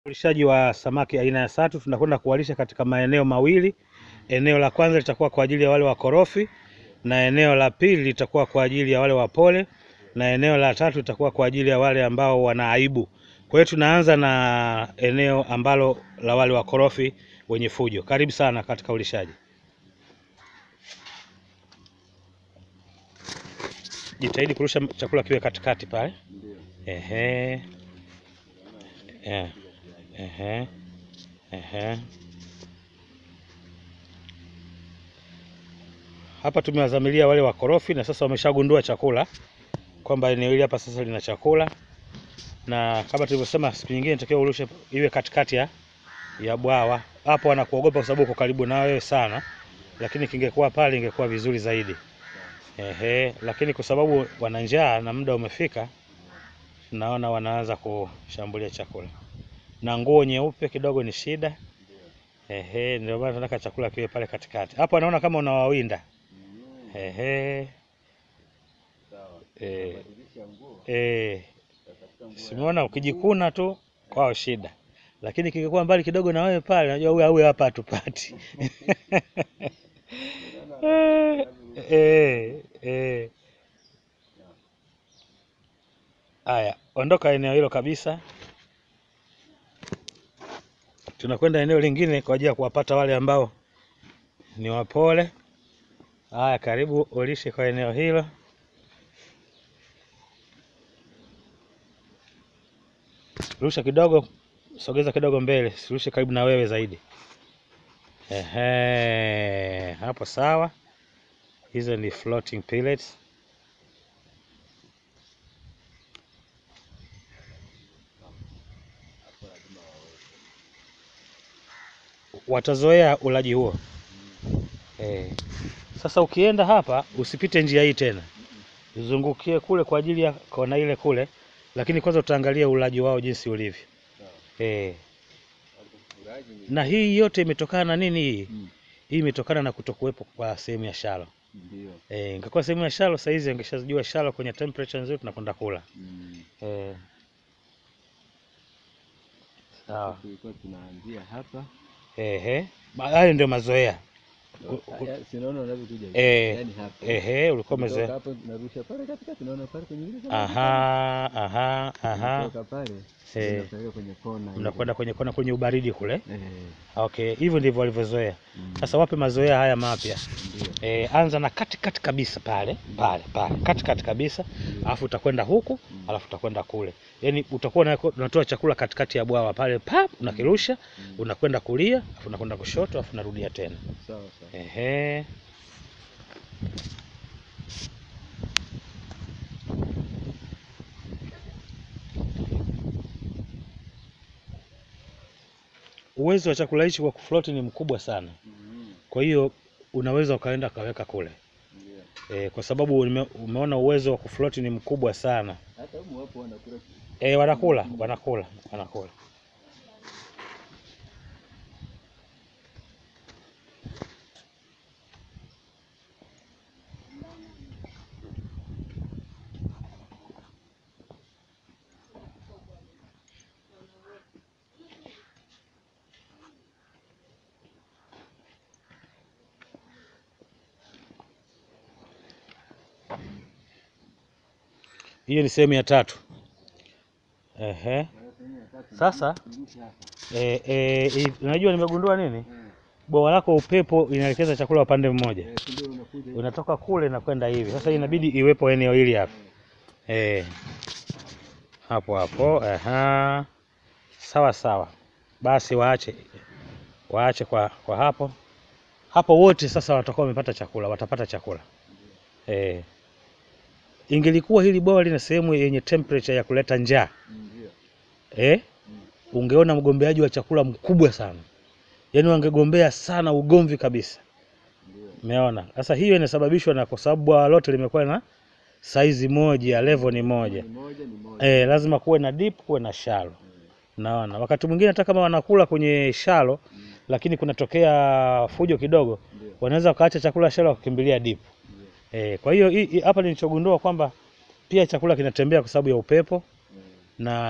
Ulishaji wa samaki aina ya sato tunakwenda kuwalisha katika maeneo mawili. Eneo la kwanza litakuwa kwa ajili ya wale wakorofi na eneo la pili litakuwa kwa ajili ya wale wapole na eneo la tatu litakuwa kwa ajili ya wale ambao wana aibu. Kwa hiyo tunaanza na eneo ambalo la wale wakorofi wenye fujo. Karibu sana katika ulishaji. Jitahidi kurusha chakula kiwe katikati pale. Ehe. Eh. Ehe. Ehe. Hapa tumewazamilia wale wakorofi na sasa wameshagundua chakula kwamba eneo hili hapa sasa lina chakula, na kama tulivyosema siku nyingine natakiwa urushe iwe katikati ya, ya bwawa. Hapo wanakuogopa kwa sababu uko karibu na wewe sana, lakini kingekuwa pale ingekuwa vizuri zaidi. Ehe, lakini kwa sababu wana njaa na muda umefika, naona wanaanza kushambulia chakula na nguo nyeupe kidogo ni shida. Ehe, ndio maana tunataka chakula kiwe pale katikati. Hapo anaona kama unawawinda. Ehe. Eh, eh, simuona ukijikuna tu kwao shida, lakini kingekuwa mbali kidogo na wewe pale, unajua huyu huyu hapa hatupati. Eh, eh, eh. Aya, ondoka eneo hilo kabisa. Tunakwenda eneo lingine kwa ajili ya kuwapata wale ambao ni wapole. Haya, karibu ulishe kwa eneo hilo. Rusha kidogo, sogeza kidogo mbele, sirushe karibu na wewe zaidi. Ehe, hapo sawa. Hizo ni floating pellets. Watazoea ulaji huo. Eh. Sasa ukienda hapa usipite njia hii tena, uzungukie kule kwa ajili ya kona ile kule, lakini kwanza utaangalia ulaji wao jinsi ulivyo. Eh. Na hii yote imetokana na nini hii? Mm. Hii imetokana na kutokuwepo kwa sehemu ya shalo. Ndio. Eh, ingekuwa sehemu ya shalo saa hizi angeshajua shalo kwenye temperature nzuri tunakwenda kula. Mm. Eh. Sawa. Tulikuwa tunaanzia hapa. Ehe. Ba- Hayo ndio mazoea. Ku- ku- Haya, si unaona unavyokuja. Eh, Yaani hapa. Ehe, ulikuwa Kutoka umezoea. hapo tunarusha pale katikati unaona pale kwenye ile kama Aha, aha, aha. Kutoka pale. Eh. Tunapeleka kwenye kona. ile. Mnakwenda kwenye kona kwenye ubaridi kule. Eh. Okay, hivyo ndivyo walivyozoea. mm, Sasa wape mazoea haya mapya. Ndio. E, anza na kati kati kabisa pale pale pale kati kati kabisa, alafu utakwenda huku, Mm. alafu utakwenda kule. Yaani utakuwa una- unatoa chakula katikati ya bwawa pale, pap, unakirusha, Mm. unakwenda kulia, alafu unakwenda kushoto, alafu unarudia tena. Sawa sawa. Ehe. Uwezo wa chakula hichi kwa kufloti ni mkubwa sana, Mm. kwa hiyo unaweza ukaenda ukaweka kule Ndio. e, kwa sababu ume, umeona uwezo wa kufloti ni mkubwa sana. Hata humu wapo wanakula. E, wanakula wanakula wanakula. Hiyo ni sehemu ya tatu. Ehe. Sasa e, e, i- unajua nimegundua nini? Bwawa lako upepo inaelekeza chakula upande mmoja, Eh, si ndio unakuja. unatoka kule na kwenda hivi. Sasa inabidi iwepo eneo hili hapa e, hapo hapo. Aha. Sawa sawa, basi waache waache kwa, kwa hapo hapo. Wote sasa watakuwa wamepata chakula, watapata chakula e. Ingelikuwa hili bwawa lina sehemu yenye temperature ya kuleta njaa Ndio. eh, ungeona mgombeaji wa chakula mkubwa sana, yaani wangegombea sana ugomvi kabisa. Ndio. Umeona? Sasa hiyo inasababishwa na kwa sababu bwawa lote limekuwa na saizi moja, level ni moja. Ni moja ni moja. Eh, lazima kuwe na deep, kuwe na shallow. Naona wakati mwingine hata kama wanakula kwenye shallow, Mm. lakini kunatokea fujo kidogo, Ndio. wanaweza wakaacha chakula shallow wakakimbilia deep. Ndio. Eh, kwa hiyo hii- hii- hapa nilichogundua kwamba pia chakula kinatembea kwa sababu ya upepo Eh. na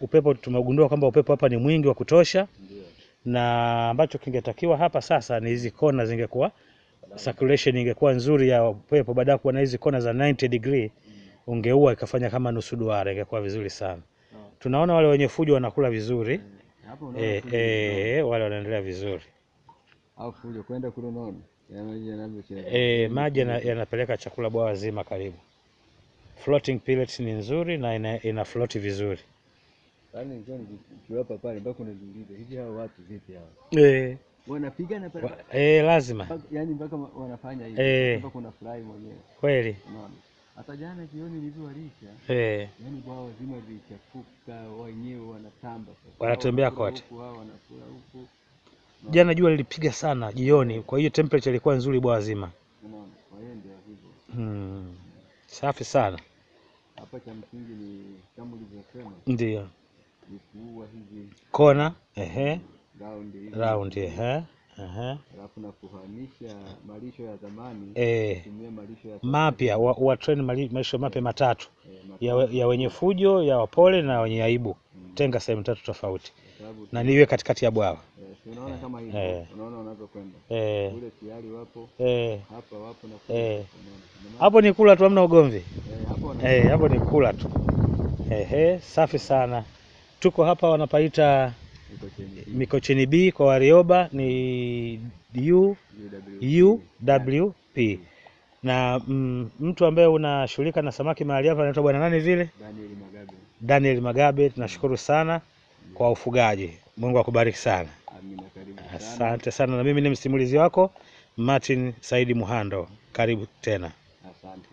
upepo tumegundua kwamba upepo hapa ni mwingi wa kutosha, Ndio. na ambacho kingetakiwa hapa sasa ni hizi kona zingekuwa circulation ingekuwa nzuri ya upepo, baada ya kuwa na hizi kona za 90 degree ungeua ikafanya kama nusu duara, ingekuwa vizuri sana. Sawa. Tunaona wale wenye fujo wanakula vizuri Hapo unaona eh, fujo eh, wale wanaendelea vizuri au fujo kwenda kule unaona ya maji yanavyocheza. eh, maji yana- yanapeleka chakula bwawa zima karibu. Floating pellets ni nzuri na ina, ina float vizuri Yaani nilikuwa nikiwapa pale mpaka unajiuliza hivi hao watu vipi hao? eh, Wanapigana pale. wa, eh, lazima mpaka- Yaani mpaka wa- wanafanya hivi. Eh. Mpaka kuna furahi mwenyewe. kweli Unaona? Hata jana jioni nilivyowalisha eh, yaani bwawa zima vilichafuka, wenyewe wanatamba sasa. Wanatembea Hao wanakula kote. huku, hao wanakula huku. jana jua lilipiga sana jioni, kwa hiyo temperature ilikuwa nzuri bwawa zima Unaona? Kwa hiyo ndio hivyo. hmm. Safi sana Hapa cha msingi ni kama ulivyosema ndio ni kuua hizi kona ehe, raundi hizi. round ehe, ehe, Alafu na kuhamisha malisho ya zamani eh, kutumia malisho ya mapya wa, wa train mali- maisha mapya matatu eh, ya, we- ya wenye fujo ya wapole na wenye aibu, tenga sehemu tatu tofauti kwa sababu na niwe katikati ya bwawa eh, si unaona kama hivi eh. unaona wanavyokwenda eh, kule tayari wapo eh. hapa wapo na Eh. kule unaona Ndio maana- Hapo ni kula tu, hamna ugomvi eh, hapo wana eh, hapo ni kula tu ehe, safi sana. Tuko hapa wanapaita iko chini Mikocheni B kwa Warioba ni U, UW UWP na mm, mtu ambaye unashughulika na samaki mahali hapa anaitwa bwana nani vile? Daniel Magabe Daniel Magabe. Tunashukuru sana kwa ufugaji, Mungu akubariki sana, amina karibu sana asante sana. Na mimi ni msimulizi wako Martin Saidi Muhando, karibu tena. asante